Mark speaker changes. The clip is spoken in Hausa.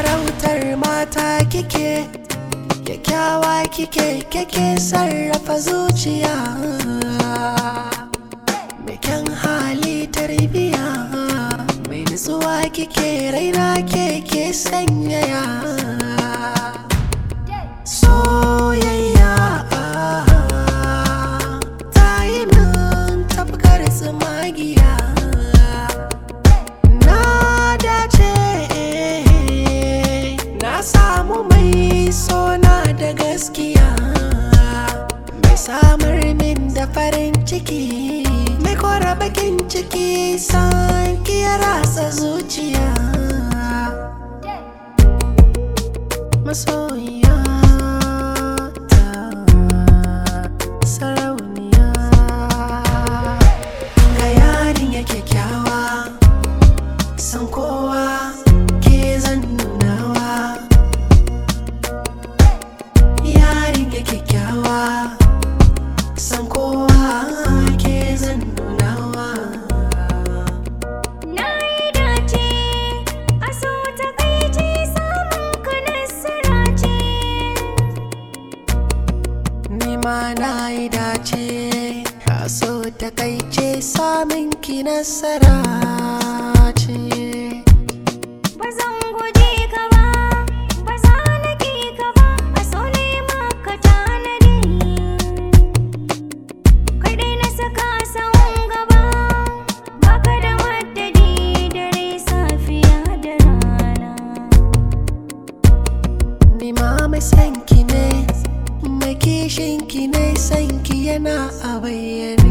Speaker 1: sarautar mata kike kyakkyawa kike kike sarrafa zuciya mai kyan hali tarbiya mai nutsuwa kike raina keke sanyaya soyayya ta yi min tafkar tsumagiya na dace na samu mai sona da gaskiya mai samar min da farin ciki mai kora bakin ciki san ya ratsa zuciya masoyiya ta sarauniya ga yarin ya kyakkyawa san kowa ke zan nunawa yarin ya kyakkyawa san kowa ke zan nunawa
Speaker 2: Na yi dace a so ta kai ce samun ka nasara ce.
Speaker 1: Ni ma na yi dace a so takaice samun ki nasara ce
Speaker 2: Ba zan guje ka ba, ba za na ƙi ka ba, a so ne maka tanadi. Kai dai na saka sahun gaba, baka da madadi dare safiya da rana.
Speaker 1: Ni ma mai san ki ne mai kishin ki ne san ki yana a bayyane